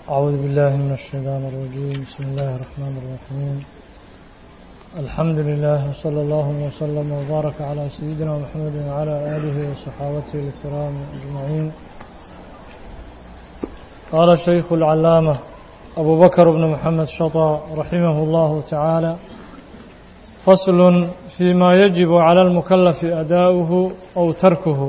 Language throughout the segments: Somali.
أعوذ بالله من الشيطان الرجيم بسم الله الرحمن الرحيم الحمد لله وصلى الله وسلم وبارك على سيدنا محمد وعلى آله وصحابته الكرام أجمعين قال الشيخ العلامة أبو بكر بن محمد شطى رحمه الله تعالى فصل فيما يجب على المكلف أداؤه أو تركه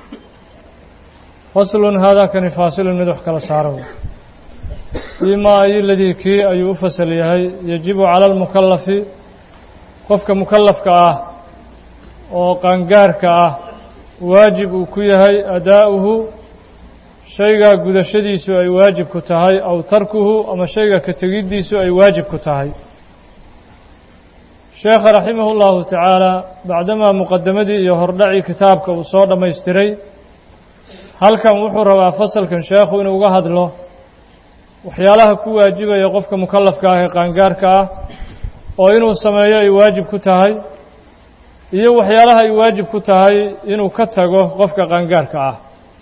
فصل هذا كان فاصل مدح كلا ساره فيما أي الذي كي أي فصل يهي يجب على المكلف قفك مكلف كأه أو قنقار كأه واجب كيهي أداؤه shaygaa gudashadiisu ay waajib ku tahay aw tarkuhu ama shayga ka tegiddiisu ay waajib ku tahay sheekha raximahu llahu tacaala bacdamaa muqadamadii iyo hordhacii kitaabka uu soo dhammaystiray halkan wuxuu rabaa fasalkan sheekhu inuu uga hadlo waxyaalaha ku waajibaya qofka mukalafka ah ee qaangaarka ah oo inuu sameeyo ay waajib ku tahay iyo waxyaalaha ay waajib ku tahay inuu ka tago qofka qaangaarka ah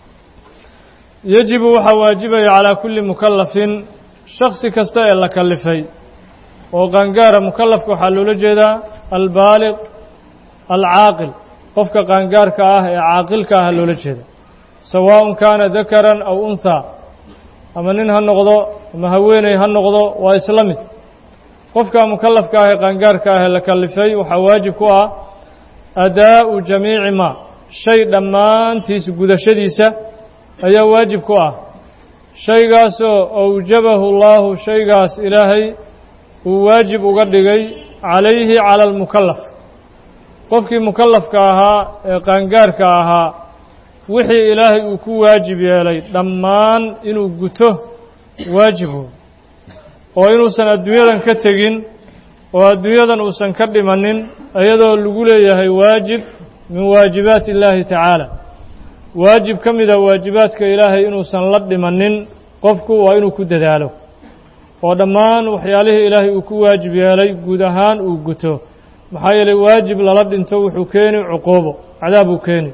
yajibu waxaa waajibaya calaa kulli mukalafin shaksi kasta ee la kalifay oo qaangaara mukalafka waxaa loola jeedaa albaaliq alcaaqil qofka qaangaarka ah ee caaqilka ah loola jeeda sawaaءun kaana dakaran aw unhaa ama nin ha noqdo ama haweeney ha noqdo waa isla mid qofka mukalafka ah ee qaangaarka ah ee la kalifay waxaa waajib ku ah adaa'u jamiici ma shay dhammaantiis gudashadiisa ayaa waajib ku ah shaygaasoo awjabahu اllahu shaygaas ilaahay uu waajib uga dhigay calayhi cala almukalaf qofkii mukalafka ahaa ee qaangaarka ahaa wixii ilaahay uu ku waajib yeelay dhammaan inuu guto waajibu oo inuusan adduunyadan ka tegin oo adduunyadan uusan ka dhimanin iyadoo lagu leeyahay waajib min waajibaati اllaahi tacaala waajib ka mida waajibaadka ilaahay inuusan la dhimanin qofku waa inuu ku dadaalo oo dhammaan waxyaalihii ilaahay uu ku waajib yeelay guud ahaan uu guto maxaa yeelay waajib lala dhinto wuxuu keeni cuquubo cadaab uu keeni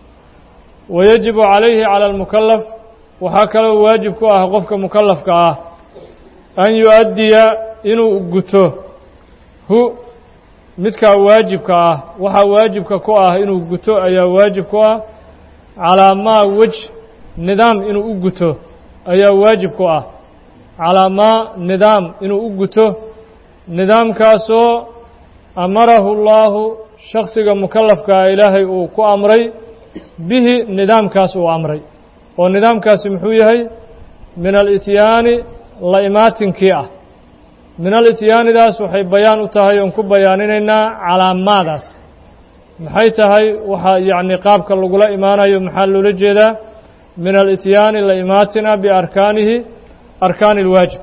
wa yajibu calayhi cala almukalaf waxaa kaloo waajib ku ah qofka mukalafka ah an yu-addiya inuu guto hu midkaa waajibka ah waxaa waajibka ku ah inuu guto ayaa waajib ku ah calaa maa wej nidaam inuu u guto ayaa waajib ku ah calaa maa nidaam inuu u guto nidaamkaasoo amarahu اllaahu shaksiga mukalafkaa ilaahay uu ku amray bihi nidaamkaas uu amray oo nidaamkaasi muxuu yahay min alityaani la imaatinkii ah min alityaanidaas waxay bayaan u tahay oon ku bayaaninaynaa calaamaadaas maxay tahay waxaa yacni qaabka lagula imaanayo maxaa loola jeedaa min alityaani la imaatina biarkaanihi arkaani اlwaajib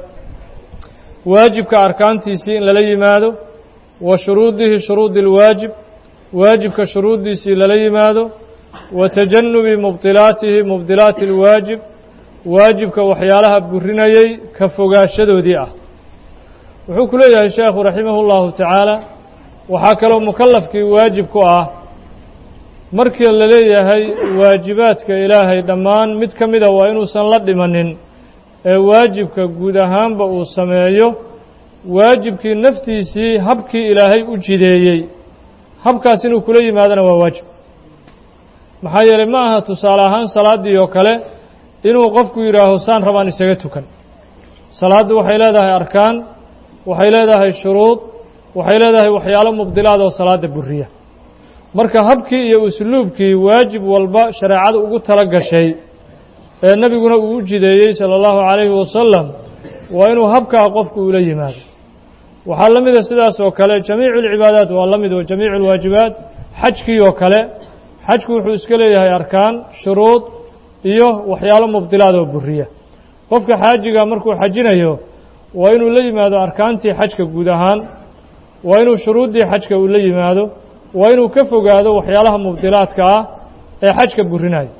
waajibka arkaantiisii in lala yimaado wa shuruudihi shuruudi اlwaajib waajibka shuruuddiisii lala yimaado wa tajanubi mubdilaatihi mubdilaati اlwaajib waajibka waxyaalaha burinayay ka fogaashadoodii ah wuxuu ku leeyahay sheekhu raximah اllahu tacaala waxaa kaloo mukalafkii waajib ku ah markii la leeyahay waajibaadka ilaahay dhammaan mid ka mida waa inuusan la dhimanin ee waajibka guud ahaanba uu sameeyo waajibkii naftiisii habkii ilaahay u jideeyey habkaas inuu kula yimaadona waa waajib maxaa yeelay ma aha tusaale ahaan salaaddii oo kale inuu qofku yidhaaho saan rabaan isaga tukan salaaddu waxay leedahay arkaan waxay leedahay shuruud waxay leedahay waxyaalo mubdilaad oo salaada buriya marka habkii iyo usluubkii waajib walba shareecada ugu tala gashay ee nebiguna uu u jideeyey sala allahu calayhi wasalam waa inuu habkaa qofku ula yimaado waxaa la mida sidaas oo kale jamiicu alcibaadaat waa la mid oo jamiicu alwaajibaat xajkii oo kale xajku wuxuu iska leeyahay arkaan shuruud iyo waxyaalo mubdilaad oo buriya qofka xaajiga markuu xajinayo waa inuu la yimaado arkaantii xajka guud ahaan waa inuu shuruuddii xajka uu la yimaado waa inuu ka fogaado waxyaalaha mubdilaadka ah ee xajka burinayo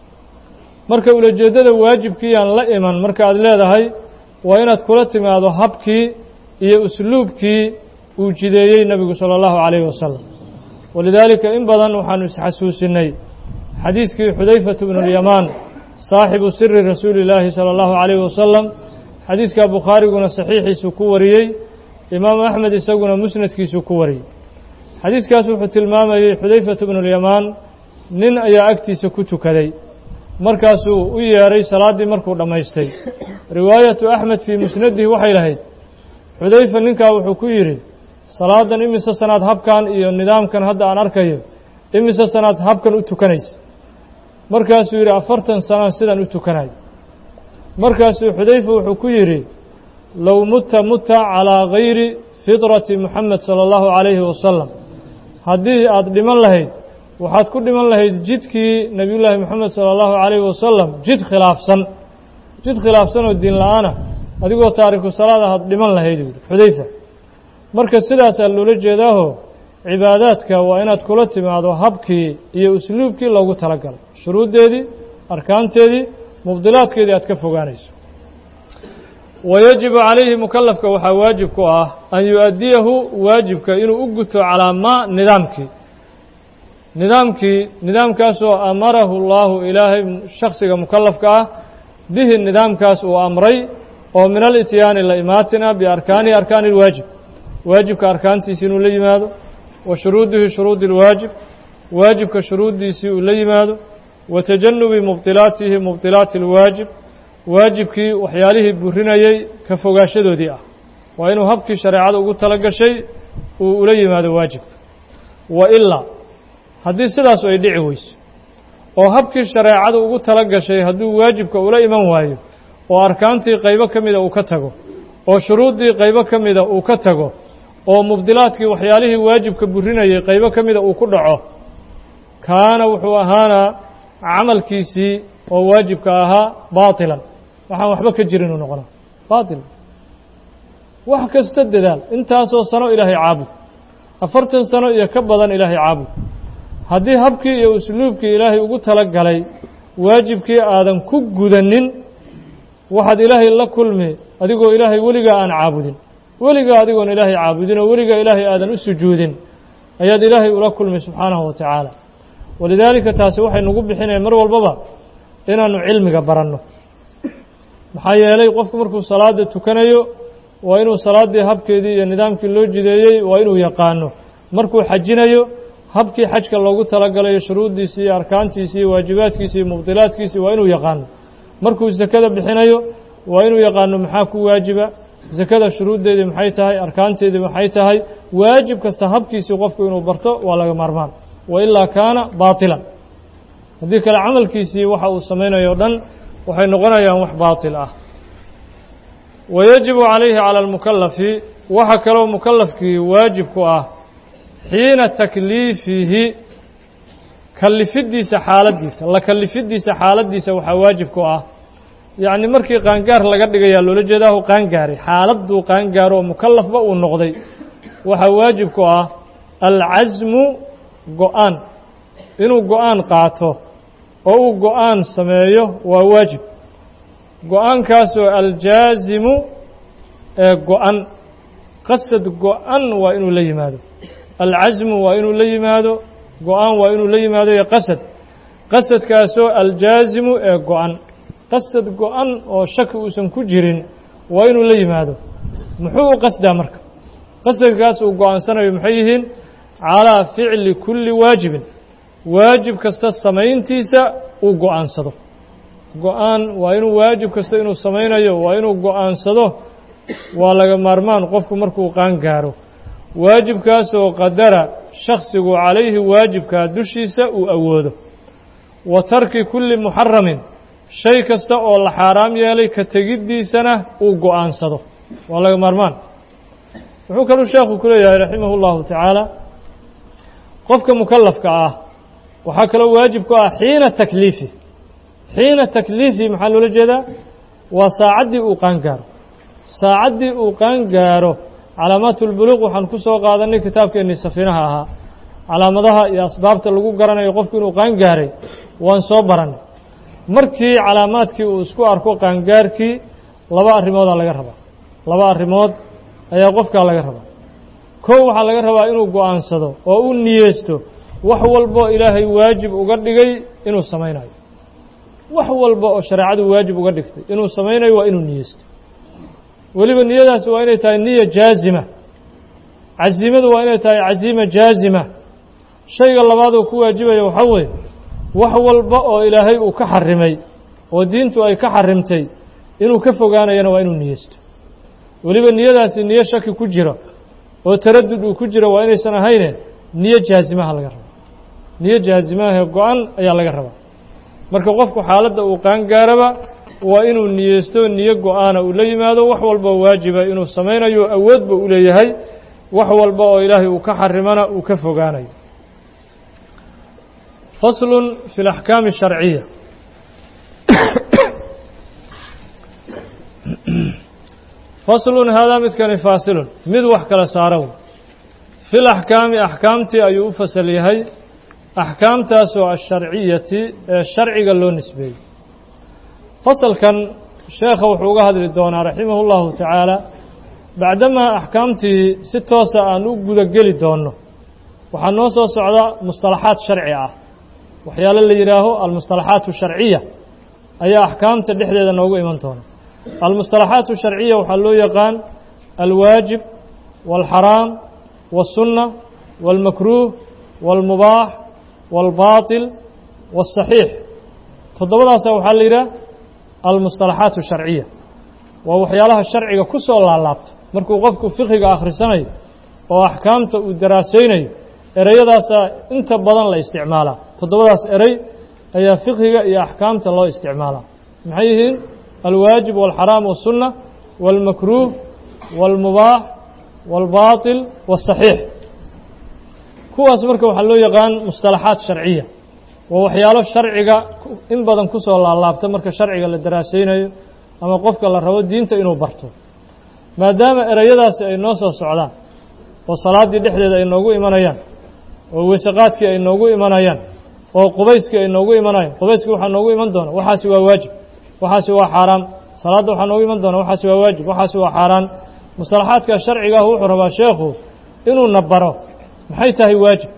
marka ulajeeddada waajibkii aan la iman marka aad leedahay waa inaad kula timaado habkii iyo usluubkii uu jideeyey nebigu sala allahu calayhi wasalam walidaalika in badan waxaanu isxasuusinay xadiiskii xudayfatu bnu lyamaan saaxibu siri rasuuli illaahi sala allahu calayhi wasalam xadiidka bukhaariguna saxiixiisu ku wariyey imaamu axmed isaguna musnadkiisu ku wariyey xadiidkaas wuxuu tilmaamayey xudayfatu bnulyamaan nin ayaa agtiisa ku tukaday markaasuu u yeedhay salaaddii markuu dhammaystay riwaayatu axmed fii musnadihi waxay lahayd xudayfa ninkaa wuxuu ku yidhi salaadan imise sanaad habkan iyo nidaamkan hadda aan arkayo imise sanaad habkan u tukanaysa markaasuu yidhi afartan sanaan sidaan u tukanayo markaasuu xudayfa wuxuu ku yidhi low mutta mutta calaa gayri fidrati moxamed sala allahu calayhi wasalam haddii aada dhiman lahayd waxaad ku dhiman lahayd jidkii nebiyullaahi moxamed sala allahu calayhi wasalam jid khilaafsan jid khilaafsan oo diin la-aana adigoo taariku salaad ahaad dhiman lahayd yidhi xudayfa marka sidaasaa loola jeedaaho cibaadaadka waa inaad kula timaado habkii iyo usluubkii loogu talagalay shuruuddeedii arkaanteedii mubdilaadkeedii aad ka fogaanayso wayajibu calayhi mukalafka waxaa waajib ku ah an yu-addiyahu waajibka inuu u guto calaa maa nidaamkii nidaamkii nidaamkaasoo amarahu llaahu ilaahay shaksiga mukalafka ah bihi nidaamkaas uu amray oo min alityaani la imaatina biarkaanihi arkaani اlwaajib waajibka arkaantiisi inuu la yimaado wa shuruudihi shuruudi اlwaajib waajibka shuruuddiisii uu la yimaado wa tajanubi mubdilaatihi mubdilaati اlwaajib waajibkii waxyaalihii burinayey ka fogaashadoodii ah waa inuu habkii shareecada ugu tala gashay uu ula yimaado waajibka wa ilaa haddii sidaasu ay dhici weyso oo habkii shareecada ugu tala gashay hadduu waajibka ula iman waayo oo arkaantii qaybo ka mida uu ka tago oo shuruuddii qaybo ka mida uu ka tago oo mubdilaadkii waxyaalihii waajibka burinayay qaybo ka mida uu ku dhaco kaana wuxuu ahaanaa camalkiisii oo waajibka ahaa baatilan waxaan waxba ka jirin uu noqonaa baatil wax kasta dadaal intaasoo sano ilaahay caabud afartan sano iyo ka badan ilaahay caabud haddii habkii iyo usluubkii ilaahay ugu tala galay waajibkii aadan ku gudanin waxaad ilaahay la kulmi adigoo ilaahay weligaa aan caabudin weligaa adigoon ilaahay caabudin oo weligaa ilaahay aadan u sujuudin ayaad ilaahay ula kulmi subxaanahu wa tacaala walidaalika taasi waxay nagu bixinaya mar walbaba inaannu cilmiga baranno maxaa yeelay qofku markuu salaada tukanayo waa inuu salaaddii habkeedii iyo nidaamkii loo jideeyey waa inuu yaqaano markuu xajinayo habkii xajka loogu talagalayo shuruuddiisii iyo arkaantiisii iyo waajibaadkiisii iyo mubdilaadkiisii waa inuu yaqaano markuu sakada bixinayo waa inuu yaqaano maxaa ku waajiba sakada shuruuddeedii maxay tahay arkaanteedii maxay tahay waajib kasta habkiisii qofku inuu barto waa laga maarmaan wa ilaa kaana baatilan haddii kale camalkiisii waxa uu samaynayo o dhan waxay noqonayaan wax baatil ah wayajibu calayhi cala almukalafi waxa kaloo mukalafkii waajib ku ah xiina takliifihi kalifiddiisa xaaladdiisa la kalifiddiisa xaaladdiisa waxaa waajib ku ah yacni markii qaangaar laga dhigayaa loola jeedaahu qaangaaray xaaladduu qaangaaro oo mukalafba uu noqday waxaa waajib ku ah alcasmu go-aan inuu go-aan qaato oo uu go-aan sameeyo waa waajib go-aankaasoo aljaasimu ee go-an qasad go-an waa inuu la yimaado alcasmu waa inuu la yimaado go-aan waa inuu la yimaado iyo qasad qasadkaasoo aljaasimu ee go-an qasad go-an oo shaki uusan ku jirin waa inuu la yimaado muxuu u qasdaa marka qasadkaas uu go-aansanayo maxay yihiin calaa ficli kulli waajibin waajib kasta samayntiisa uu go-aansado go-aan waa inuu waajib kasta inuu samaynayo waa inuu go-aansado waa laga maarmaan qofku markuu qaan gaaro waajibkaasoo qadara shaksigu calayhi waajibkaa dushiisa uu awoodo wa tarki kulli muxaramin shay kasta oo la xaaraam yeelay ka tegiddiisana uu go-aansado waa laga maarmaan wuxuu kaluu sheekhu ku leeyahay raximah اllahu tacaala qofka mukalafka ah waxaa kaloo waajib ku ah xiina takliifi xiina takliifi maxaa loola jeedaa waa saacaddii uu qaan gaaro saacaddii uu qaan gaaro calaamaat ulbuluuq waxaan ku soo qaadanay kitaabkeennii safiinaha ahaa calaamadaha iyo asbaabta lagu garanayo qofku inuu qaan gaaray waan soo barannay markii calaamaadkii uu isku arko qaangaarkii laba arrimoodaa laga rabaa laba arrimood ayaa qofkaa laga rabaa kow waxaa laga rabaa inuu go-aansado oo u niyeysto wax walbo ilaahay waajib uga dhigay inuu samaynayo wax walba oo shareecadu waajib uga dhigtay inuu samaynayo waa inuu niyeysto weliba niyadaasi waa inay tahay niya jaazima casiimadu waa inay tahay casiima jaazima shayga labaad uu ku waajibaya waxaa weeye wax walba oo ilaahay uu ka xarimay oo diintu ay ka xarimtay inuu ka fogaanayana waa inuu niyeysto weliba niyadaasi niyo shaki ku jiro oo taradud uu ku jiro waa inaysan ahayne niyo jaazimaha laga raba niyo jaazimaha go-an ayaa laga rabaa marka qofku xaaladda uu qaangaaraba waa inuu niyeysto niyo go-aana uu la yimaado wax walba waajiba inuu samaynayo awoodba u leeyahay wax walba oo ilaahay uu ka xarimana uu ka fogaanayo faslun fi اlaxkaami الsharciya faslun haadaa midkani faasilun mid wax kala saara wey fi laxkaami axkaamtii ayuu u fasal yahay axkaamtaasoo asharciyati ee sharciga loo nisbeeyey fasalkan sheekha wuxuu uga hadli doonaa raximah اllahu tacaala bacdamaa axkaamtii si toosa aan u gudageli doonno waxaa noo soo socda mustalaxaad sharci ah waxyaalo la yidhaaho almustalaxaat sharciya ayaa axkaamta dhexdeeda noogu iman doona almustalaxaat sharciya waxaa loo yaqaan alwaajib wاlxaraam wالsunna wاlmakruuh wاlmubaax wاlbaaطil wالصaxiix toddobadaasa waxaa la yidhaha almustalaxaat sharciya waa waxyaalaha sharciga ku soo laalaabta markuu qofku fiqiga akhrisanayo oo axkaamta uu daraasaynayo ereyadaasaa inta badan la isticmaalaa toddobadaas erey ayaa fiqhiga iyo axkaamta loo isticmaalaa maxay yihiin alwaajib wاlxaraam wالsunna wاlmakruuh wاlmubaax wاlbaaطil wالصaxiix kuwaas marka waxaa loo yaqaan mustalaxaat sharciya waa waxyaalo sharciga in badan ku soo laalaabta marka sharciga la daraasaynayo ama qofka la rabo diinta inuu barto maadaama ereyadaasi ay noo soo socdaan oo salaaddii dhexdeeda ay noogu imanayaan oo weysaqaadkii ay noogu imanayaan oo qubayskii ay noogu imanayaan qubayskii waxaa noogu iman doona waxaasi waa waajib waxaasi waa xaaraan salaadda waxaa noogu iman doona waxaasi waa waajib waxaasi waa xaaraan mustalaxaadka sharcigaah wuxuu rabaa sheekhu inuuna baro maxay tahay waajib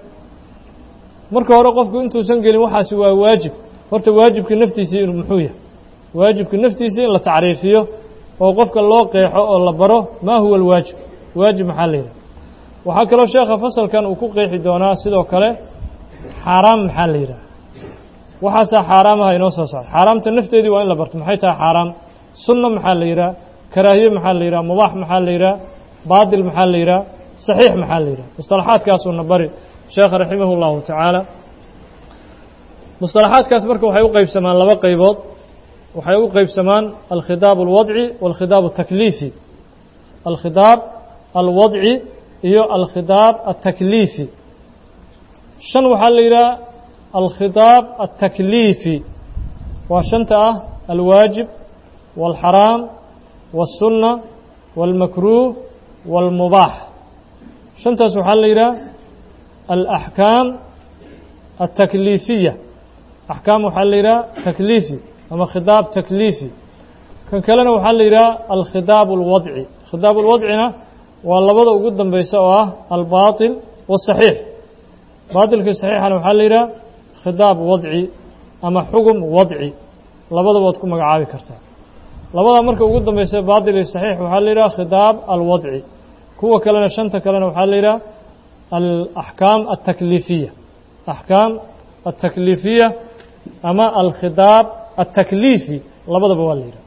marka hore qofku intuusan gelin waxaasi waa waajib horta waajibka naftiisii muxuu yahay waajibka naftiisii in la tacriifiyo oo qofka loo qeexo oo la baro maa huwa alwaajib waajib maxaa la yidhaha waxaa kaloo sheekha fasalkan uu ku qeexi doonaa sidoo kale xaaraam maxaa la yidhaha waxaasaa xaaraamaha inoo soo socda xaaraamta nafteedii waa in la barto maxay tahay xaaraam sunna maxaa la yidhaha karaahiye maxaa la yidhaha mubaax maxaa la yidhaha baatil maxaa la yidhaha saxiix maxaa la yidhaha mustalaxaadkaasuuna bari sheekha raximah اllahu tacaala mustalaxaadkaas marka waxay u qeybsamaan laba qaybood waxay u qeybsamaan alkhidaab alwadci walkhidaab atakliifi alkhidaab alwadci iyo alkhidaab atakliifi shan waxaa la yidhaha alkhidaab atakliifi waa shanta ah alwaajib wاlxaraam wالsunna wاlmakruuh wاlmubaax shantaas waxaa la yidhaha alaxkaam altakliifiya axkaam waxaa la yidhaha takliifi ama khidaab takliifi kan kalena waxaa la yidhaha alkhidaab alwadci khidaab alwadcina waa labada ugu dambeysa oo ah albaaطil wasaxiix baatilkii saxiixana waxaa la yidhaha khidaab wadci ama xugum wadci labadaba waad ku magacaabi kartaa labada marka ugu dambeysa baatil iyo saxiix waxaa la yidhaha khidaab alwadci kuwa kalena shanta kalena waxaa la yidhaha alaxkaam altakliifiya axkaam altakliifiya ama alkhidaab altakliifi labadaba waa la yidhaha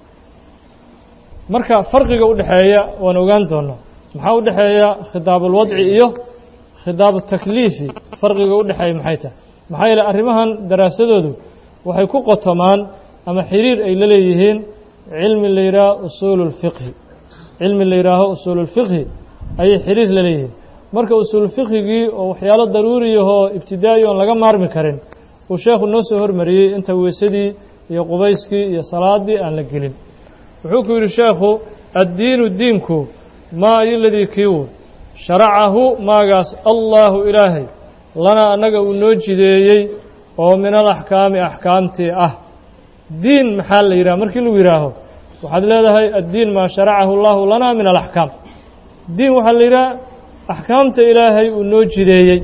marka farqiga u dhexeeya waan ogaan doonaa maxaa u dhexeeya khidaab alwadci iyo khidaab atakliifi farqiga u dhexeeya maxay tahay maxaa yeele arrimahan daraasadoodu waxay ku qotomaan ama xiriir ay la leeyihiin cilmi la yidhaaho usuulu اlfiqhi cilmi la yidhaaho usuulu اlfiqhi ayay xiriir la leeyihiin marka usuul fiqhigii oo waxyaalo daruuriyahoo ibtidaa'i oon laga maarmi karin uu sheekhu noo soo hormariyey inta weysadii iyo qubayskii iyo salaaddii aan la gelin wuxuu ku yidhi sheekhu addiinu diinku maa iyoladii kiiwu sharacahu maagaas allaahu ilaahay lanaa annaga uu noo jideeyey oo min alaxkaami axkaamtii ah diin maxaa la yidhaha markii lagu yidhaaho waxaad leedahay addiin maa sharacahu allahu lanaa min alaxkaam diin waxaa la yidhaha axkaamta ilaahay uu noo jideeyey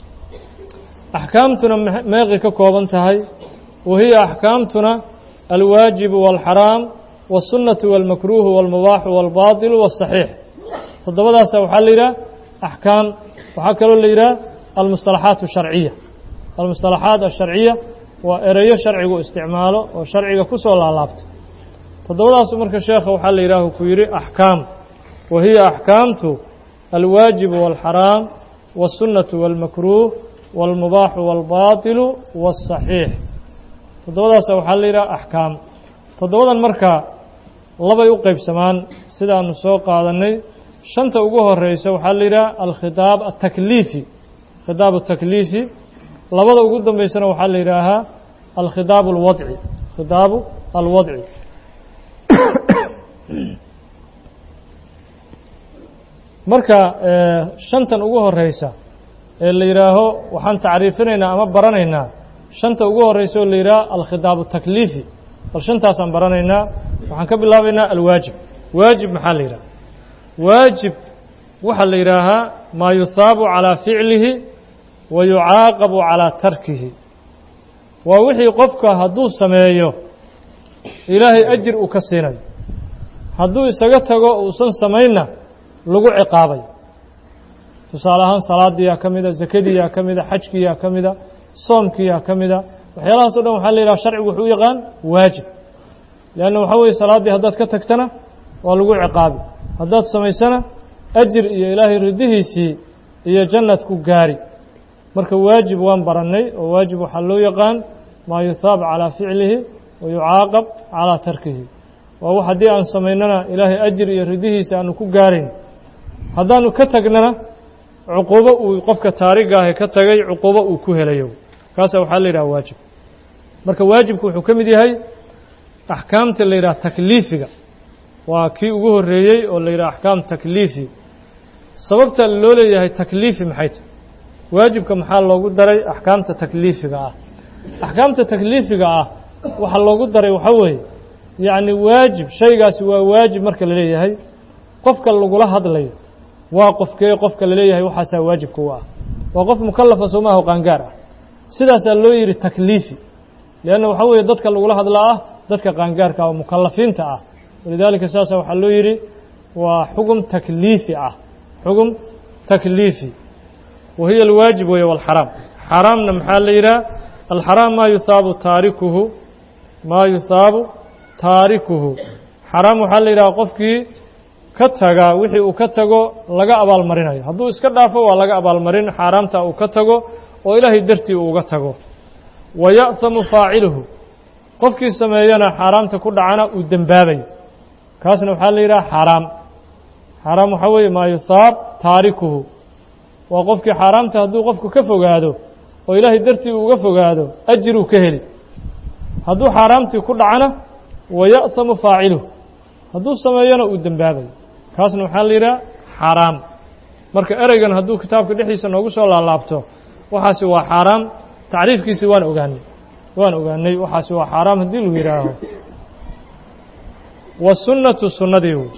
axkaamtuna meeqay ka kooban tahay wa hiya axkaamtuna alwaajibu waalxaraam والsunaةu والmakruuhu والmubaaxu والbaطilu والصaxiix toddobadaasa waxaa la yidhaha axkaam waxaa kaloo la yidhaha almusطalaxaat الsharciya almusطalaxaat الsharciya waa ereyo sharcigu isticmaalo oo sharciga ku soo laalaabto toddobadaasu marka sheekha waxaa la yidhaah ku yidhi axkaam wa hiya axkaamtu alwaajibu والxaraam والsunaةu والmakruuh والmubaaxu والbaطilu والصaxiix toddobadaasa waxaa la yidhaha axkaam toddobadan marka labay u qeybsamaan sidaanu soo qaadannay shanta ugu horeysa waxaa la yidhaha alkhidaab atakliifi khidaab atakliifi labada ugu dambeysana waxaa la yidhaahaa alkhidaab alwadci khidaabu alwadci marka shantan ugu horeysa ee la yidhaaho waxaan tacriifinaynaa ama baranaynaa shanta ugu horeysa oo la yidhaha alkhidaab atakliifi bal shantaasaan baranaynaa waxaan ka bilaabaynaa alwaajib waajib maxaa la yidhaha waajib waxaa la yidhaahaa maa yuhaabu calaa ficlihi wa yucaaqabu calaa tarkihi waa wixii qofka hadduu sameeyo ilaahay ajir uu ka siinayo hadduu isaga tago uusan samaynna lagu ciqaabay tusaale ahaan salaadiyaa ka mida zakadiyaa ka mida xajkiyaa ka mida soomkiyaa ka mida waxyaalahaas o dhan waxaa la yidhaha sharcigu wuxuu u yaqaan waajib leanna waxaa weeye salaaddii haddaad ka tagtana waa lagu ciqaabi haddaad samaysana ajir iyo ilaahay ridihiisii iyo jannad ku gaari marka waajib waan barannay oo waajib waxaa loo yaqaan maa yuhaab calaa ficlihi wa yucaaqab calaa tarkihi waa wax haddii aan samaynana ilaahay ajir iyo ridihiisa aanu ku gaarayn haddaanu ka tagnana cuquubo uu qofka taarigaahe ka tagay cuquubo uu ku helayo kaasa waxaa la yidhaha waajib marka waajibku wuxuu ka mid yahay axkaamta la yidhaha takliifiga waa kii ugu horreeyey oo la yidhaha axkaam takliifi sababta loo leeyahay takliifi maxay tahy waajibka maxaa loogu daray axkaamta takliifiga ah axkaamta takliifiga ah waxaa loogu daray waxaa weeye yacni waajib shaygaasi waa waajib marka la leeyahay qofka lagula hadlayo waa qofkee qofka la leeyahay waxaasaa waajibka u ah waa qof mukalafa soomaaha o qaangaar ah sidaasaa loo yidhi takliifi leanna waxaa weeye dadka lagula hadlaa ah dadka qaangaarka ah oo mukalafiinta ah walidaalika saasa waxaa loo yidhi waa xugum takliifi ah xugum takliifi wa hiya alwaajib weeye walxaraam xaraamna maxaa la yidhaha alxaraam maa yuhaabu taarikuhu maa yuhaabu taarikuhu xaraam waxaa la yidhaha qofkii ka taga wixii uu ka tago laga abaalmarinayo hadduu iska dhaafo waa laga abaalmarin xaaraamta uu ka tago oo ilaahay dartii uu uga tago wa ya'hamu faaciluhu qofkii sameeyana xaaraamta ku dhacana uu dembaabayo kaasna waxaa la yidhaha xaaraam xaaraam waxaa weeye maa yuhaab taarikuhu waa qofkii xaaraamta hadduu qofku ka fogaado oo ilaahay dartii uu uga fogaado ajiruu ka heli hadduu xaaraamtii ku dhacana wa ya'hamu faaciluhu hadduu sameeyona uu dembaabayo kaasna waxaa la yidhaha xaaraam marka ereygan hadduu kitaabka dhexdiisa noogu soo laalaabto waxaasi waa xaaraam tacriifkiisii waan ogaanay waan ogaanay waxaasi waa xaaraam haddii lagu yidhaaho wasunnatu sunnadii wey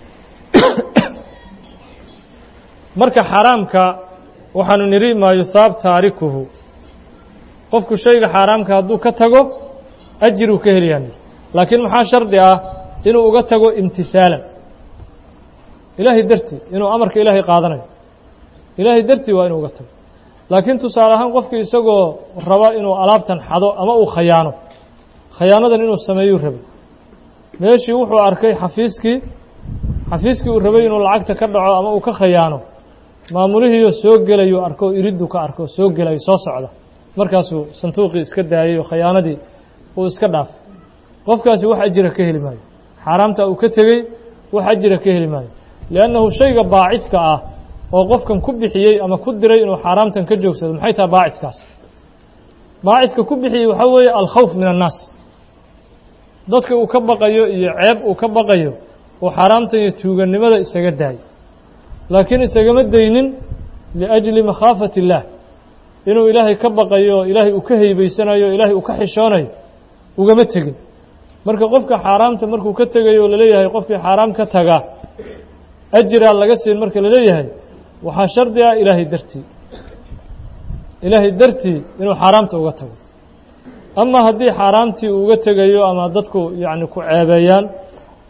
marka xaaraamka waxaanu nidhi maa yuhaab taarikuhu qofku shayga xaaraamka hadduu ka tago ajiruu ka helayaa laakiin maxaa shardi ah inuu uga tago imtisaalan ilaahay dartii inuu amarka ilaahay qaadanayo ilaahay dartii waa inuu uga tago laakiin tusaale ahaan qofkii isagoo raba inuu alaabtan xado ama uu khayaano khayaanadan inuu sameeyuu rabay meeshii wuxuu arkay xafiiskii xafiiskii uu rabay inuu lacagta ka dhaco ama uu ka khayaano maamulihiioo soo gelayuu arko iriddu ka arko soo gelayo soo socda markaasuu sanduuqii iska daayey oo khayaanadii uu iska dhaafay qofkaasi wax ajira ka heli maayo xaaraamta uu ka tegey wax ajira ka heli maayo liannahu shayga baacidka ah oo qofkan ku bixiyey ama ku diray inuu xaaraamtan ka joogsado maxay tahay baacidkaas baacidka ku bixiyey waxaa weeye alkhawf min annaas dadka uu ka baqayo iyo ceeb uu ka baqayo uu xaaraamtan iyo tuugannimada isaga daayo laakiin isagama daynin liajli makhaafati illaah inuu ilaahay ka baqayo oo ilaahay uu ka heybaysanayo o ilaahay uu ka xishoonayo ugama tegin marka qofka xaaraamta markuu ka tegayo oo laleeyahay qofkii xaaraam ka taga ajiraa laga siin marka laleeyahay waxaa shardi ah ilaahay dartii ilaahay dartii inuu xaaraamta uga tago ama haddii xaaraamtii uu uga tegayo ama dadku yacni ku ceebeeyaan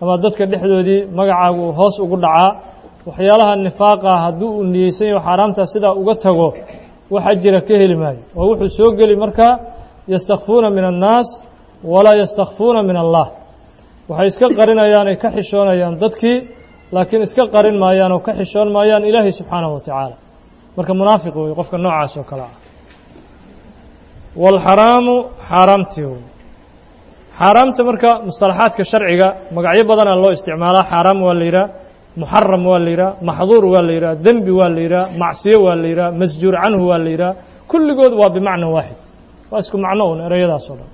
ama dadka dhexdoodii magacaagu uu hoos ugu dhacaa waxyaalaha nifaaqa hadduu uu niyeysan yaho xaaraamtaa sidaa uga tago wax ajira ka heli maayo oo wuxuu soo geli markaa yastakfuuna min annaas walaa yastakfuuna min allah waxay iska qarinayaan ay ka xishoonayaan dadkii laakiin iska qarin maayaan oo ka xishoon maayaan ilaahay subxaanahu wa tacaala marka munaafiq wey qofka noocaas oo kale ah waalxaraamu xaaraamtii wey xaaraamta marka mustalaxaadka sharciga magacyo badanaa loo isticmaalaa xaaraam waa la yidhaha muxaram waa la yidhaha maxduur waa la yidhaha dembi waa la yidhaha macsiyo waa la yidhaha masjuur canhu waa la yidhaha kulligood waa bimacna waaxid waa isku macno un ereyadaas oo dhan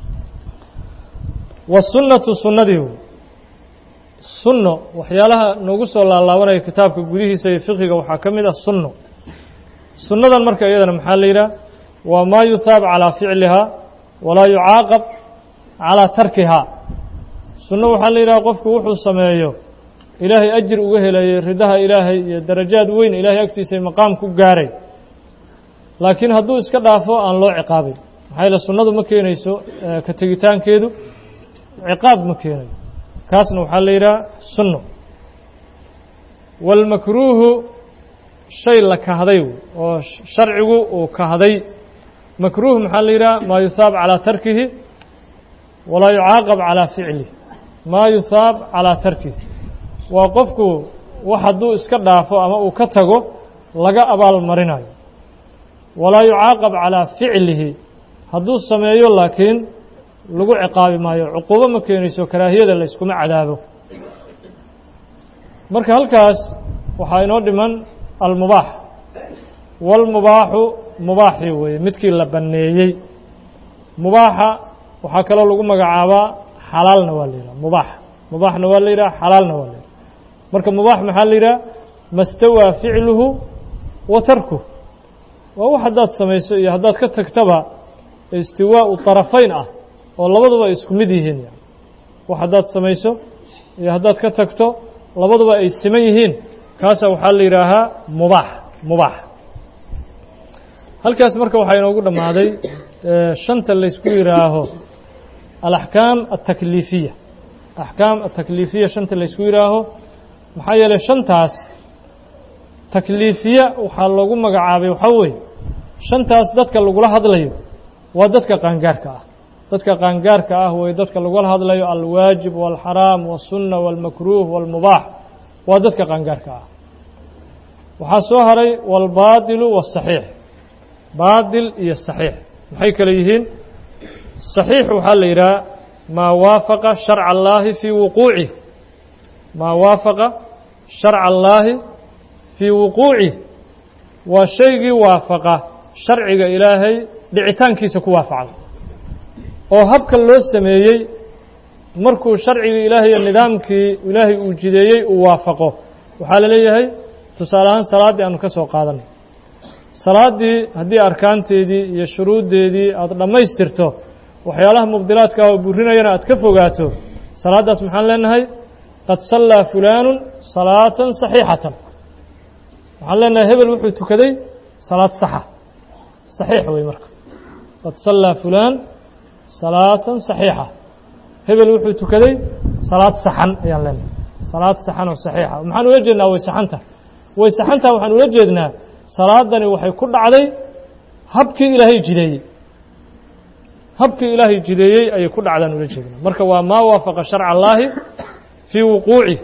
wasunnatu sunnadii wey sunno waxyaalaha noogu soo laalaabanaya kitaabka gudihiisa iyo fiqiga waxaa ka mid ah sunno sunnadan marka iyadana maxaa la yidhaha waa maa yuhaab calaa ficlihaa walaa yucaaqab calaa tarkihaa sunno waxaa la yidhaha qofku wuxuu sameeyo ilaahay ajir uga helayo ridaha ilaahay iyo darajaad weyn ilaahay agtiisa maqaam ku gaaray laakiin hadduu iska dhaafo aan loo ciqaabin maxaa yaele sunnadu ma keenayso ka tegitaankeedu ciqaab ma keenayo kaasna waxaa la yidhaha sunno waalmakruuhu shay la kahday oo sharcigu uu kahday makruuh maxaa la yidhaha maa yuhaab calaa tarkihi walaa yucaaqab calaa ficlih maa yuhaab calaa tarkihi waa qofku wax hadduu iska dhaafo ama uu ka tago laga abaal marinayo walaa yucaaqab calaa ficlihi hadduu sameeyo laakiin lagu ciqaabi maayo cuquubo ma keenayso karaahiyada la yskuma cadaabo marka halkaas waxaa inoo dhiman almubaax waalmubaaxu mubaaxii weeye midkii la banneeyey mubaaxa waxaa kaloo lagu magacaabaa xalaalna waa la yidhaha mubaax mubaaxna waa la yidhaha xalaalna waa la yidhaha marka mubaax maxaa la yidhaha mastawaa ficluhu wa tarkuh waa wax haddaad samayso iyo haddaad ka tagtaba istiwaau طarafayn ah oo labaduba ay isku mid yihiin wax haddaad samayso iyo haddaad ka tagto labaduba ay siman yihiin kaasa waxaa la yidhaahaa mubaax mubaax halkaas marka waxaa inoogu dhammaaday shanta laysku yidhaaho alaxkaam altakliifiya axkaam atakliifiya shanta laysku yidhaaho maxaa yeelay shantaas takliifiya waxaa loogu magacaabay waxaa weeye shantaas dadka lagula hadlayo waa dadka qaangaarka ah dadka qaangaarka ah way dadka lagula hadlayo alwaajib waalxaraam wاsunna wاlmakruuh wاlmubaax waa dadka qaangaarka ah waxaa soo haray wاlbaadilu wالصaxiix baadil iyo صaxiix maxay kale yihiin صaxiix waxaa la yidhaha maa waafaqa sharca اllaahi fii wuquucih maa waafaqa sharca allaahi fii wuquucih waa shaygii waafaqa sharciga ilaahay dhicitaankiisa ku waafacday oo habka loo sameeyey markuu sharcigii ilaahay iyo nidaamkii ilaahay uu jideeyey uu waafaqo waxaa la leeyahay tusaale ahaan salaaddii aanu ka soo qaadanay salaaddii haddii arkaanteedii iyo shuruuddeedii aada dhammaystirto waxyaalaha mubdilaadka oo burinayana aad ka fogaato salaaddaas maxaan leenahay qad sallaa fulaanu salaatan saxiixatan waxaan leenahay hebel wuxuu tukaday salaad saxa saxiix wey marka qad sallaa fulaan salaatan saxiixa hebel wuxuu tukaday salaad saxan ayaan leenahay salaad saxan oo saxiixa maxaan ula jeednaa way saxanta way saxantaa waxaan ula jeednaa salaadani waxay ku dhacday habkii ilaahay jideeyey habkii ilaahay jideeyey ayay ku dhacdaan ula jeednaa marka waa maa waafaqa sharca allaahi fii wuquucih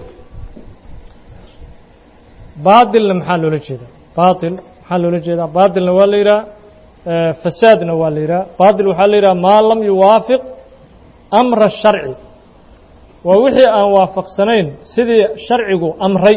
baatilna maxaa loola jeedaa baatil maxaa loola jeedaa baatilna waa la yidhaha fasaadna waa la yidhaha baatil waxaa la yidhaha maa lam yuwaafiq amra sharci waa wixii aan waafaqsanayn sidii sharcigu amray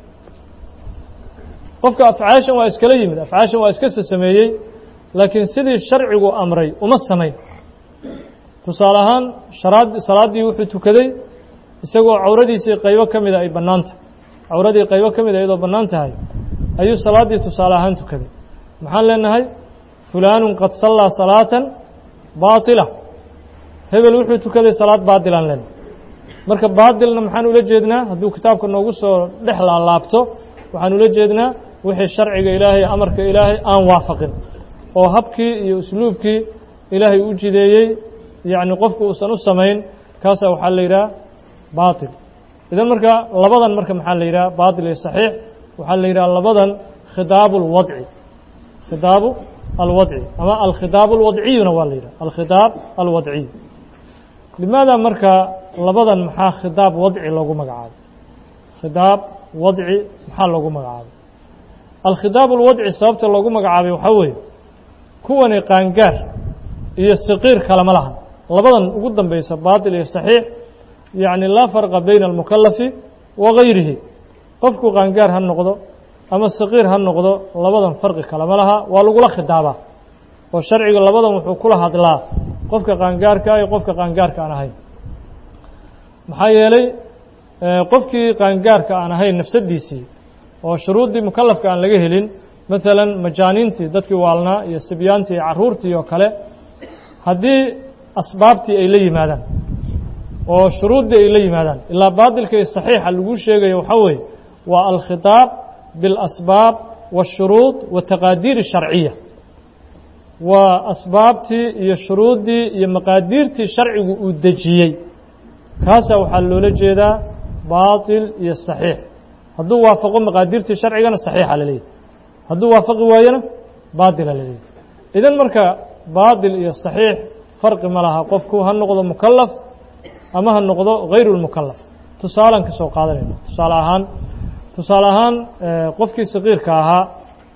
qofka afcaashan waa iskala yimid afcaashan waa iska sasameeyey laakiin sidii sharcigu amray uma samayn tusaale ahaan sharaad salaaddii wuxuu tukaday isagoo cawradiisii qaybo ka mida ay bannaan tahay cawradii qaybo ka mida iyadoo bannaan tahay ayuu salaaddii tusaale ahaan tukaday maxaan leenahay fulaanun qad sallaa salaatan baatila hebel wuxuu tukaday salaad baatilaan leenahay marka baatilna maxaan ula jeednaa hadduu kitaabka noogu soo dhex laalaabto waxaan ula jeednaa wixii sharciga ilaahay amarka ilaahay aan waafaqin oo habkii iyo usluubkii ilaahay u jideeyey yacni qofku uusan u samayn kaasaa waxaa la yidhaha baatil idan marka labadan marka maxaa la yidhaha baatil iyo saxiix waxaa la yidhaha labadan khidaabu alwadci khidaabu alwadci ama alkhidaab alwadciyuna waa la yidhaha alkhidaab alwadciy limaada marka labadan maxaa khidaab wadci loogu magacaabay khidaab wadci maxaa loogu magacaabay alkhidaab alwadci sababta loogu magacaabay waxaa weeye kuwani qaangaar iyo saqiir kalama lahan labadan ugu dambeysa baatil iyo saxiix yacni laa farqa bayna almukalafi wa gayrihi qofku qaangaar ha noqdo ama saqiir ha noqdo labadan farqi kalama laha waa lagula khidaabaa oo sharciga labadan wuxuu kula hadlaa qofka qaangaarka iyo qofka qaangaarka aan ahayn maxaa yeelay qofkii qaangaarka aan ahayn nafsadiisii oo shuruuddii mukalafka aan laga helin maalan majaaniintii dadkii waalnaa iyo sibyaantii iyo carruurtii oo kale haddii asbaabtii ay la yimaadaan oo shuruuddii ay la yimaadaan ilaa baatilka iyo saxiixa lagu sheegayo waxaa weeye waa alkhitaab biاlasbaab waالshuruud wataqaadiir الsharciya waa asbaabtii iyo shuruuddii iyo maqaadiirtii sharcigu uu dejiyey kaasaa waxaa loola jeedaa baatil iyo saxiix hadduu waafaqo maqaadiirtii sharcigana saxiixa la leeyahy hadduu waafaqi waayona baatila la leeyahy idan marka baatil iyo saxiix farqi ma laha qofku ha noqdo mukalaf ama ha noqdo hayru lmukalaf tusaalaan ka soo qaadanayna tusaale ahaan tusaale ahaan qofkii saqiirka ahaa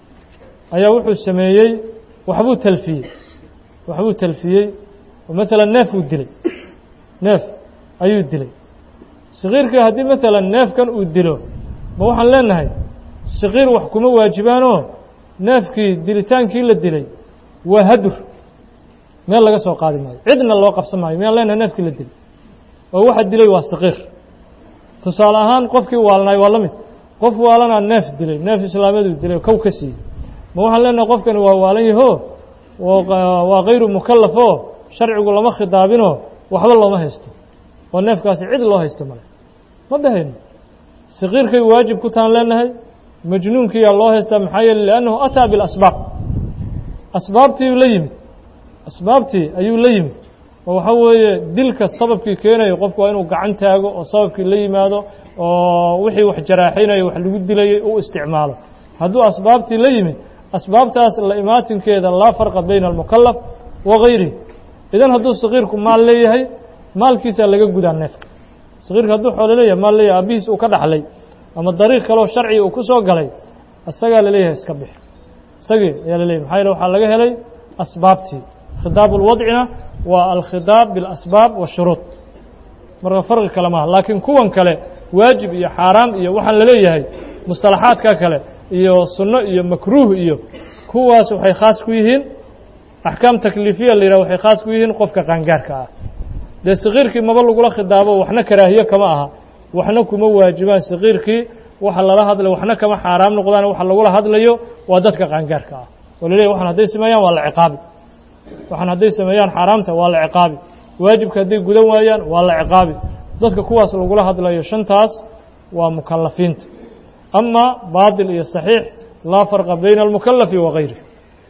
ayaa wuxuu sameeyey waxbuu talfiyey waxbuu talfiyey oo maalan neef uu dilay neef ayuu dilay saqiirkii haddii maalan neefkan uu dilo ma waxaan leenahay saqiir wax kuma waajibaanoo neefkii dilitaankii la dilay waa hadur meel laga soo qaadi maayo cidna loo qabsan maayo miyaan leenahay neefkii la dilay oo waxa dilay waa saqiir tusaale ahaan qofkii waalnaay waa la mid qof waalanaa neef dilay neef islaamiyadu dilay kow ka siiyey ma waxaan leenahay qofkani waa waalan yaho waa kayru mukalaf oo sharcigu lama khidaabinoo waxba looma haysto oo neefkaasi cid loo haysto male ma dhahayno saqiirkay waajib ku taan leenahay majnuunkiyaa loo haystaa maxaa yeele liannahu ataa bilasbaab asbaabtii la yimid asbaabtii ayuu la yimid oo waxaa weeye dilka sababkii keenayo qofku waa inuu gacan taago oo sababkii la yimaado oo wixii wax jaraaxinayo wax lagu dilayay u isticmaalo hadduu asbaabtii la yimid asbaabtaas la imaatinkeeda laa farqa bayna almukalaf wa gayrihi idan hadduu saqiirku maal leeyahay maalkiisaa laga gudaa neefka saqiirka hadduu xoolo leeyahay maal leeyahay aabihiis uu ka dhaxlay ama dariiq kaleo sharciga uu ku soo galay isagaa laleeyahay iska bix isagii ayaa laleeyahy maxaa yeele waxaa laga helay asbaabtii khidaab ulwadcina waa alkhidaab biاlasbaab waashuruud marka farqi kale maaha laakiin kuwan kale waajib iyo xaaraam iyo waxaan laleeyahay mustalaxaadka kale iyo sunno iyo makruuh iyo kuwaas waxay khaas ku yihiin axkaam takliifiya la yidhah waxay khaas ku yihiin qofka qaangaarka ah dee sakiirkii maba lagula khidaabo waxna karaahiye kama aha waxna kuma waajibaan sakiirkii waxa lala hadlayo waxna kama xaaraam noqdaan waxa lagula hadlayo waa dadka qaangaarka ah oo laleeyahy waxan hadday sameeyaan waa la ciqaabi waxaan hadday sameeyaan xaaraamta waa la ciqaabi waajibka hadday gudan waayaan waa la ciqaabi dadka kuwaas lagula hadlayo shantaas waa mukalafiinta ama baatil iyo saxiix laa farqa bayna almukalafi wa gayrih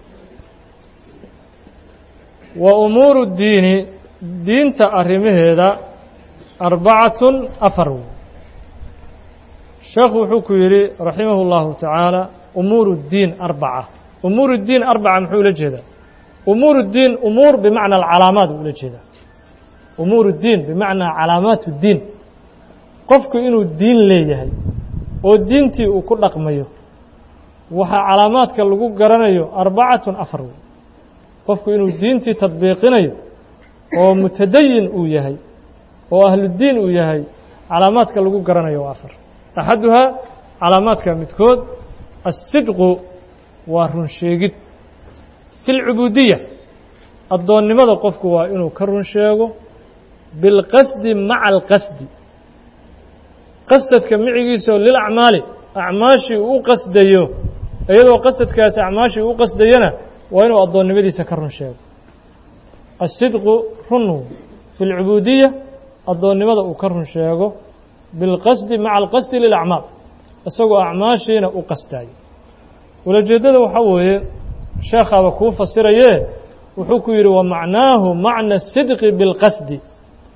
wa umuuru diini diinta arrimaheeda arbacatun afar wey sheekhu wuxuu ku yidhi raximahu اllahu tacaala umuur اdiin arbaca umuur اdiin arbaca muxuu ula jeedaa umuur اdiin umuur bimacna alcalaamaat ula jeedaa umuur اdiin bimacnaa calaamaat اdiin qofku inuu diin leeyahay oo diintii uu ku dhaqmayo waxaa calaamaadka lagu garanayo arbacatun afar wey qofku inuu diintii tadbiiqinayo oo mutadayin uu yahay oo ahludiin uu yahay calaamaadka lagu garanayo waa afar axaduhaa calaamaadka midkood aلsidqu waa run sheegid fi اlcubuudiya addoonnimada qofku waa inuu ka run sheego bilqasdi maca alqasdi qasadka micigiisao lilacmaali acmaashii uu u qasdayo iyadoo qasadkaasi acmaashii uu u qasdayana waa inuu addoonnimadiisa ka run sheego aلsidqu run fi اlcubuudiya addoonnimada uu ka run sheego bilqasdi maca alqasdi lilacmaal isagoo acmaashiina u qasdayo ulajeeddada waxaa weeye sheekhaaba kuu fasirayee wuxuu ku yidhi wa macnaahu macna sidqi bilqasdi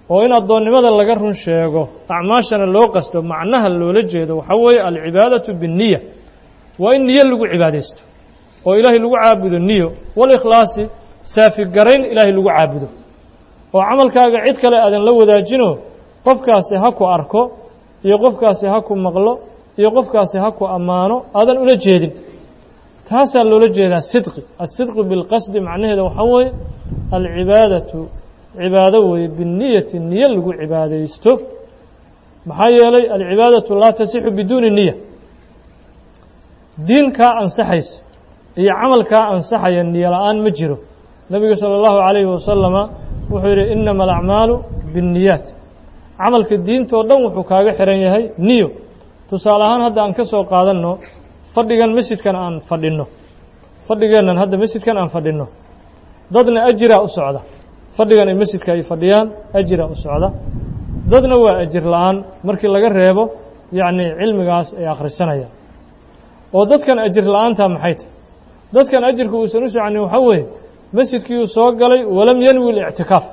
oo in addoonnimada laga run sheego acmaashana loo qasto macnaha loola jeedo waxaa weeye alcibaadatu binniya waa in niyo lagu cibaadaysto oo ilaahay lagu caabudo niyo walikhlaasi saafigarayn ilaahay lagu caabudo oo camalkaaga cid kale aadan la wadaajino qofkaasi ha ku arko iyo qofkaasi ha ku maqlo iyo qofkaasi ha ku ammaano aadan ula jeedin taasaa loola jeedaa sidqi asidqu bilqasdi macnaheeda waxaa weeye alcibaadatu cibaado weeye binniyati niyo lagu cibaadaysto maxaa yeelay alcibaadatu laa tasixu biduuni niya diinkaa ansaxaysa iyo camalkaa ansaxaya niyo la-aan ma jiro nebigu salى اllahu عalayhi wasalama wuxuu yidhi inama alacmaalu biاnniyaat camalka diinta oo dhan wuxuu kaaga xihan yahay niyo tusaale ahaan hadda aan ka soo qaadanno fadhigan masjidkan aan fadhinno fadhigeennan hadda masjidkan aan fadhinno dadna ajiraa u socda fadhigan ay masjidka ay fadhiyaan ajiraa u socda dadna waa ajir la-aan markii laga reebo yacni cilmigaas ay akhrisanayaan oo dadkan ajir la-aantaa maxay tahy dadkan ajirka uusan u soconin waxaa weeye masjidkii uu soo galay walam yanwi اlictikaaf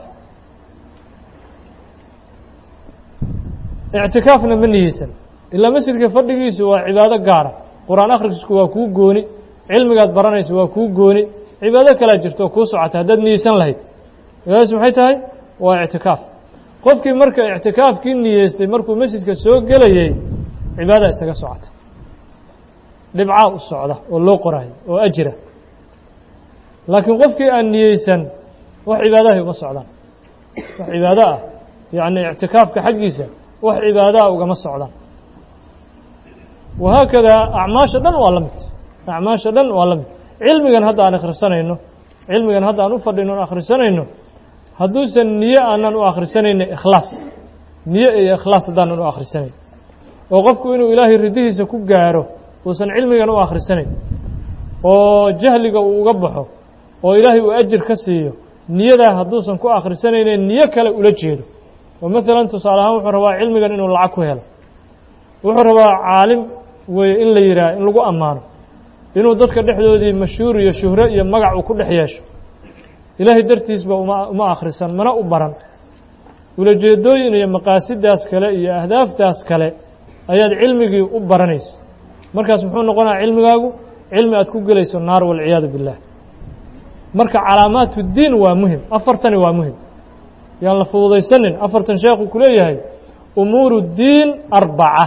ictikaafna ma niyeysan ilaa masjidka fadhigiisu waa cibaado gaara qur-aan akhriskiisku waa kuu gooni cilmigaad baranaysa waa kuu gooni cibaado kalaa jirto oo kuu socota haddaad niyeysan lahayd cibaadadaas maxay tahay waa ictikaaf qofkii marka ictikaafkii niyeystay markuu masjidka soo gelayey cibaada isaga socota dhibcaa u socda oo loo qoraayo oo ajira laakiin qofkii aan niyeysan wax cibaadahay uma socdaan wax cibaado ah yacni ictikaafka xaggiisa wax cibaadaha ugama socdaan wahaakadaa acmaasha dhan waa la mid acmaasha dhan waa la mid cilmigan hadda aan akhrisanayno cilmigan hadda aan u fadhino on akhrisanayno hadduusan niyo aanan u akhrisanayno ikhlaas niyo iyo ikhlaas haddaanan u akhrisanayn oo qofku inuu ilaahay ridihiisa ku gaaro uusan cilmigan u akhrisanayn oo jahliga uu uga baxo oo ilaahay uu ajir ka siiyo niyadaa hadduusan ku akhrisanayne niyo kale ula jeedo oo maalan tusaale ahaan wuxuu rabaa cilmigan inuu lacag ku helo wuxuu rabaa caalim weeye in la yidhaah in lagu ammaano inuu dadka dhexdoodii mashhuur iyo shuhro iyo magac uu ku dhex yeesho ilaahay dartiisba uma uma akhrisan mana u baran ulajeedooyin iyo maqaasidaas kale iyo ahdaaftaas kale ayaad cilmigii u baranaysa markaas muxuu noqonaya cilmigaagu cilmi aad ku gelayso naar walciyaadu biاllah marka calaamaat اdiin waa muhim afartani waa muhim yaan la fududaysanin afartan sheekhu ku leeyahay umuur الdiin arbaca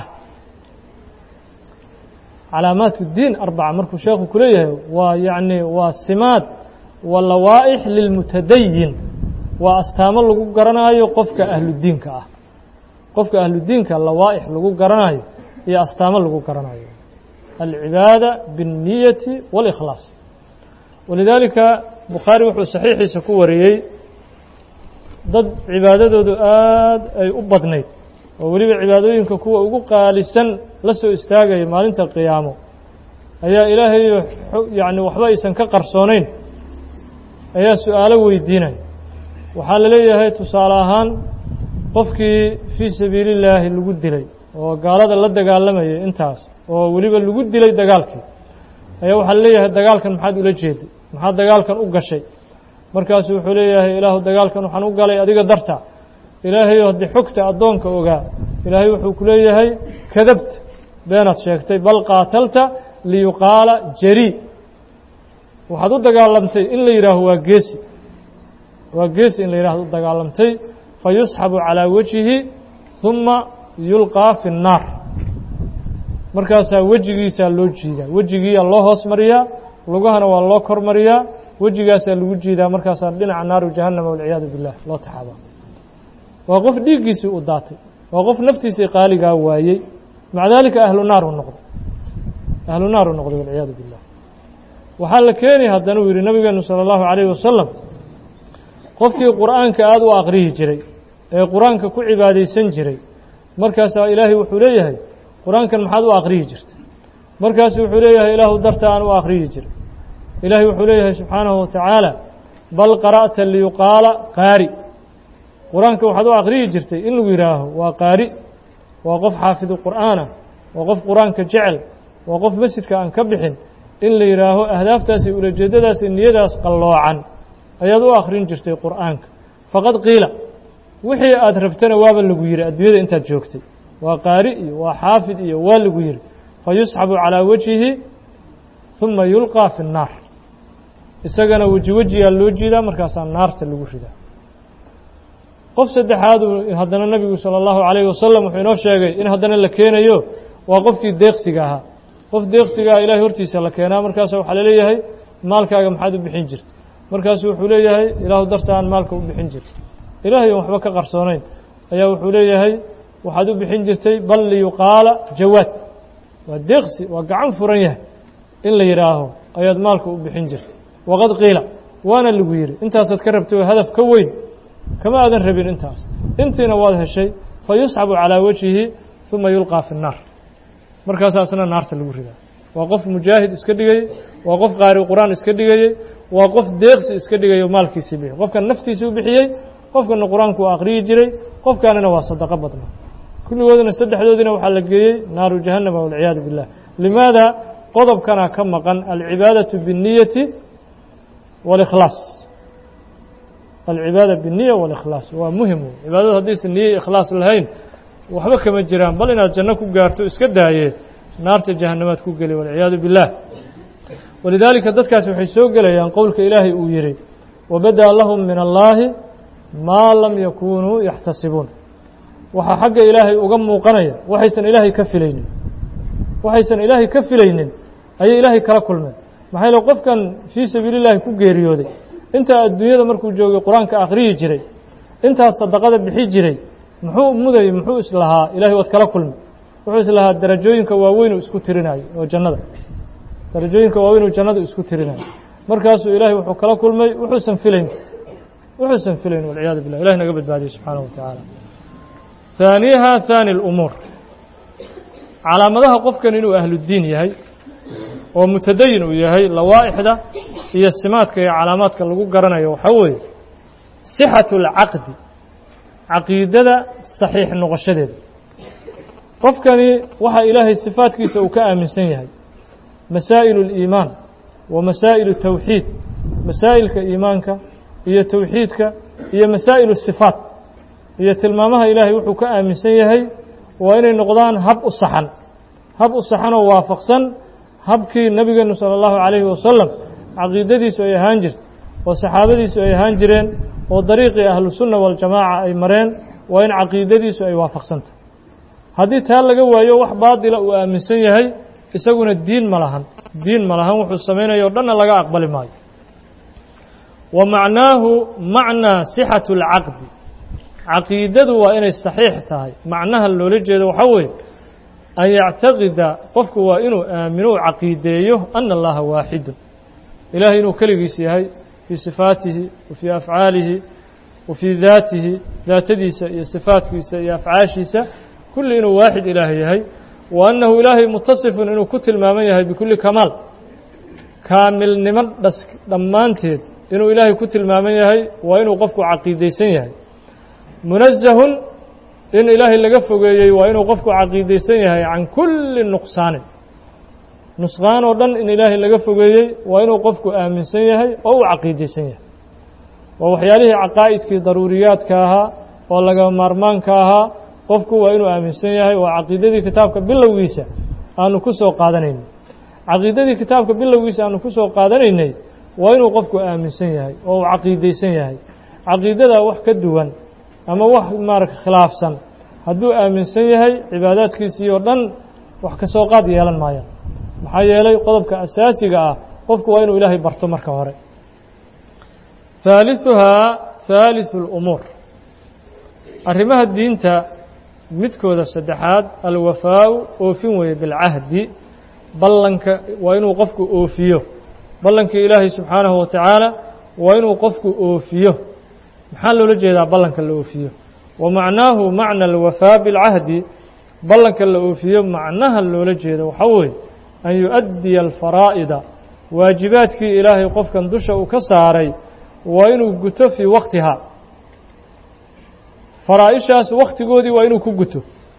calaamaat الdiin arbaca markuu sheekhu ku leeyahay waa yacni waa simaad wa lawaaئix lilmutadayin waa astaamo lagu garanaayo qofka ahludiinka ah qofka ahludiinka lawaaئix lagu garanayo iyo astaamo lagu garanayo alcibaada biالniyati wاlإkhlaas walidaalika bukhaari wuxuu saxiixiisa ku wariyey dad cibaadadoodu aad ay u badnayd oo weliba cibaadooyinka kuwa ugu qaalisan la soo istaagaya maalinta qiyaamo ayaa ilaahay yacni waxba aysan ka qarsoonayn ayaa su-aalo weydiinaya waxaa la leeyahay tusaale ahaan qofkii fii sabiili illaahi lagu dilay oo gaalada la dagaalamayay intaas oo weliba lagu dilay dagaalkii ayaa waxaa la leeyahay dagaalkan maxaad ula jeeday maxaad dagaalkan u gashay markaasuu wuxuu leeyahay ilaahu dagaalkan waxaan u galay adiga darta ilaahayo haddii xogta addoonka ogaa ilaahay wuxuu ku leeyahay kadabta beenaad sheegtay bal qaatalta liyuqaala jarii waxaad u dagaalamtay in la yidhaaho waa geesi waa geesi in la yidhahdo u dagaalamtay fa yusxabu calaa wajhihi ثuma yulqaa fi الnaar markaasaa wejigiisaa loo jiidaa wejigiiyaa loo hoos mariyaa lugahana waa loo kor mariyaa wejigaasaa lagu jiidaa markaasaa dhinaca naaru jahannama walciyaadu billah loo taxaabaa waa qof dhiiggiisii u daatay waa qof naftiisii qaaligaa waayey maca daalika ahlu naar u noqday ahlu naar u noqday walciyaadu billah waxaa la keeni haddana uu yidhi nabigeenu salى اllahu عalayh wasalam qofkii qur'aanka aada u aqrihi jiray ee qur-aanka ku cibaadaysan jiray markaasaa ilaahay wuxuu leeyahay qur-aankan maxaad u aqrihi jirtay markaasu wuxuu leeyahay ilaahu darta aan u aqriyi jiray ilaahay wuxuu leeyahay subxaanahu watacaala bal qara'ta liyuqaala qaari qur-aanka waxaad u aqriyi jirtay in lagu yidhaaho waa qaari waa qof xaafidu qur'aanah waa qof qur-aanka jecel waa qof masjidka aan ka bixin in la yidhaaho ahdaaftaasi ulajeedadaasi niyadaas qalloocan ayaad u akhrin jirtay qur'aanka faqad qiila wixii aad rabtana waaba lagu yidhi adduunyada intaad joogtay waa qaari iyo waa xaafid iyo waa lagu yidhi fa yusxabu calaa wajhihi uma yulqaa fi الnaar isagana weji wejigaa loo jiidaa markaasaa naarta lagu ridaa qof saddexaad haddana nebigu salى اllahu عalayه wasalam wuxuu inoo sheegay in haddana la keenayo waa qofkii deeqsiga ahaa qof deeqsigaa ilahay hortiisa la keenaa markaasa waxaa laleeyahay maalkaaga maxaad u bixin jirta markaasu wuxuu leeyahay ilaahu darta aan maalka u bixin jirta ilaahay on waxba ka qarsoonayn ayaa wuxuu leeyahay waxaad u bixin jirtay bal liyuqaala jawaad waa deeqsi waa gacan furan yahay in la yidhaaho ayaad maalka u bixin jirtay waqad qiila waana lagu yidhi intaasaad ka rabtay oo hadaf ka weyn kama aadan rabin intaas intiina waad heshay fa yusxabu calaa wajhihi uma yulqaa fi الnaar markaasaa isna naarta lagu ridaa waa qof mujaahid iska dhigayey waa qof qaari qur-aan iska dhigayey waa qof deeqsi iska dhigayo maalkiisii bixi qofkan naftiisii u bixiyey qofkana qur-aanku u aqriyi jiray qofkaanina waa sadaqo badna kulligoodina saddexdoodina waxaa la geeyey naaru jahannama walciyaadu billah limaada qodobkana ka maqan alcibaadaةu biالniyati wاlإkhlaas alcibaada biالniya wاlإkhlaas waa muhim wey cibaadadu haddaysan niye ikhlaas lahayn waxba kama jiraan bal inaad janno ku gaarto iska daayee naarta jahannamaad ku geli walciyaadu biاllah walidaalika dadkaasi waxay soo gelayaan qowlka ilaahay uu yihi wabadaa lahum min allaahi maa lam yakunuu yaxtasibuun waxaa xagga ilaahay uga muuqanaya waxaysan ilaahay ka filaynin waxaysan ilaahay ka filaynin ayay ilaahay kala kulmeen maxaa yeele qofkan fii sabiili llahi ku geeriyooday intaa adduunyada markuu joogay qur-aanka akhriyi jiray intaas sadaqada bixi jiray muxuu mudayey muxuu islahaa ilahay waad kala kulmi wuxuu islahaa darajooyinka waaweynuu isku tirinayo oo jannada darajooyinka waaweynuu jannada isku tirinayo markaasuu ilaahay wuxuu kala kulmay wuxuusan filayn wuxuusan filayn walciyaadu billah ilahi naga badbaadiye subxaanahu wa tacaala haaniyaha haani اlumuur calaamadaha qofkan inuu ahludiin yahay oo mutadayin uu yahay lawaa'ixda iyo simaadka iyo calaamaadka lagu garanayo waxaa weeye sixatu اlcaqdi caqiidada saxiix noqoshadeeda qofkani waxaa ilaahay sifaadkiisa uu ka aaminsan yahay masaa'il اliimaan wa masaa'il الtawxiid masaa'ilka iimaanka iyo towxiidka iyo masaa'il الsifaat iyo tilmaamaha ilaahay wuxuu ka aaminsan yahay waa inay noqdaan hab u saxan hab u saxan oo waafaqsan habkii nebigeenu salى اllahu عalayhi wasalam caqiidadiisu ay ahaan jirtay oo saxaabadiisu ay ahaan jireen oo dariiqii ahlusunna waاljamaaca ay mareen waa in caqiidadiisu ay waafaqsantahy haddii taa laga waayo wax baadila uu aaminsan yahay isaguna diin ma lahan diin ma lahan wuxuu samaynayo o dhanna laga aqbali maayo wa macnaahu macnaa sixatu اlcaqdi caqiidadu waa inay saxiix tahay macnaha loola jeedo waxaa weeye an yactaqida qofku waa inuu aamino u caqiideeyo ana allaha waaxidun ilahay inuu keligiis yahay fii sifaatihi wa fii afcaalihi wa fii daatihi daatadiisa iyo sifaatkiisa iyo afcaashiisa kulli inuu waaxid ilaahay yahay wa annahu ilaahay mutasifun inuu ku tilmaaman yahay bikulli kamaal kaamilnimo dhas dhammaanteed inuu ilaahay ku tilmaaman yahay waa inuu qofku caqiidaysan yahay munazahun in ilaahay laga fogeeyey waa inuu qofku caqiidaysan yahay can kulli nuqsaanin nusqaan oo dhan in ilaahay laga fogeeyey waa inuu qofku aaminsan yahay oo uu caqiidaysan yahay waa waxyaalihii caqaa'idkii daruuriyaadka ahaa oo laga maarmaanka ahaa qofku waa inuu aaminsan yahay waa caqiidadii kitaabka bilowgiisa aanu ku soo qaadanaynay caqiidadii kitaabka bilowgiisa aanu ku soo qaadanaynay waa inuu qofku aaminsan yahay oo uu caqiidaysan yahay caqiidadaa wax ka duwan ama wax maarata khilaafsan hadduu aaminsan yahay cibaadaadkiisii oo dhan wax ka soo qaad yeelan maayaan maxaa yeelay qodobka asaasiga ah qofku waa inuu ilaahay barto marka hore haaliثuhaa haaliثu اlumuur arrimaha diinta midkooda saddexaad alwafaau oofin weeye bilcahdi ballanka waa inuu qofku oofiyo ballankii ilaahay subxaanahu wa tacaala waa inuu qofku oofiyo maxaa loola jeedaa ballanka la oofiyo wa macnaahu macna alwafaa bilcahdi ballanka la oofiyo macnaha loola jeedo waxaa weeye an yu-addiya alfaraa'ida waajibaadkii ilaahay qofkan dusha uu ka saaray waa inuu guto fii waktihaa faraa-ishaas wakhtigoodii waa inuu ku guto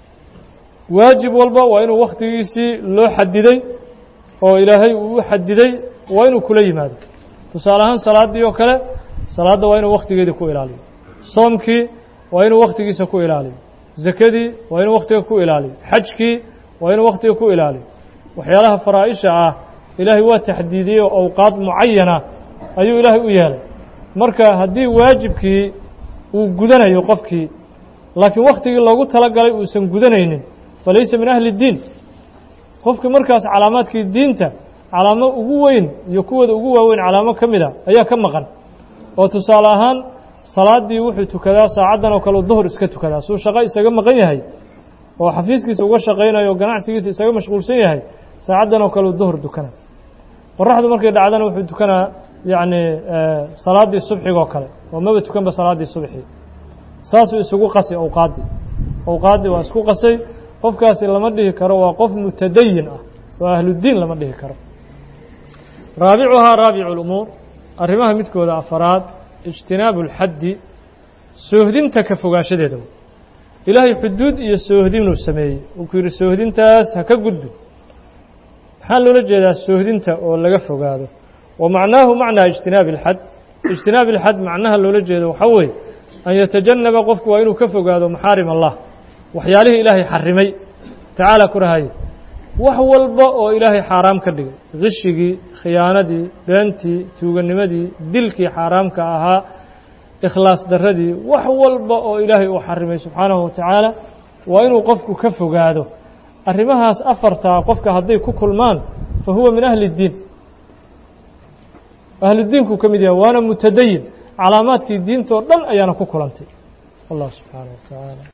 waajib walba waa inuu wakhtigiisii loo xadiday oo ilaahay uu u xadiday waa inuu kula yimaado tusaale ahaan salaaddii oo kale salaadda waa inuu wakhtigeedii ku ilaaliyo soomkii waa inuu wakhtigiisa ku ilaaliyo zakadii waa inuu wakhtiga ku ilaaliyo xajkii waa inuu wakhtiga ku ilaaliyo waxyaalaha faraa'isha ah ilaahay waa taxdiidiyey oo awqaad mucayana ayuu ilaahay u yeelay marka haddii waajibkii uu gudanayo qofkii laakiin wakhtigii loogu talagalay uusan gudanaynin falaysa min ahli اdiin qofkii markaas calaamaadkii diinta calaamo ugu weyn iyo kuwooda ugu waaweyn calaamo ka mida ayaa ka maqan oo tusaale ahaan salaaddii wuxuu tukadaa saacaddan oo kale u duhur iska tukadaa suu shaqo isaga maqan yahay oo xafiiskiisa uga shaqaynayo o ganacsigiisa isaga mashquulsan yahay saacaddan oo kale u duhur dukana qoraxdu markay dhacdana wuxuu tukanaa yacni salaaddii subxigoo kale oo maba tukanba salaaddii subxii saasuu isugu qasay awqaaddii awqaaddii waa isku qasay qofkaasi lama dhihi karo waa qof mutadayin ah waa ahludiin lama dhihi karo raabicuhaa raabicu lumuur arrimaha midkooda afaraad ijtinaabu اlxaddi soohdinta ka fogaanshadeeda ilaahay xuduud iyo soohdinuu sameeyey uu ku yidhi soohdintaas ha ka gudbin maxaa loola jeedaa soohdinta oo laga fogaado wa macnaahu macnaa ijtinaabi اlxad ijtinaabi اlxad macnaha loola jeedo waxaa weeye an yatajanaba qofku waa inuu ka fogaado maxaarim allah waxyaalihii ilaahay xarimay tacaala ku rahaye wax walba oo ilaahay xaaraam ka dhigay khishigii khiyaanadii beentii tuuganimadii dilkii xaaraamka ahaa ikhlaas darradii wax walba oo ilaahay uu xarimay subxaanahu wa tacaala waa inuu qofku ka fogaado arrimahaas afartaa qofka hadday ku kulmaan fa huwa min ahli اddiin ahludiinkuu ka mid yahay waana mutadayin calaamaadkii diintoo dhan ayaana ku kulantay allah subxaanaه wa tacaala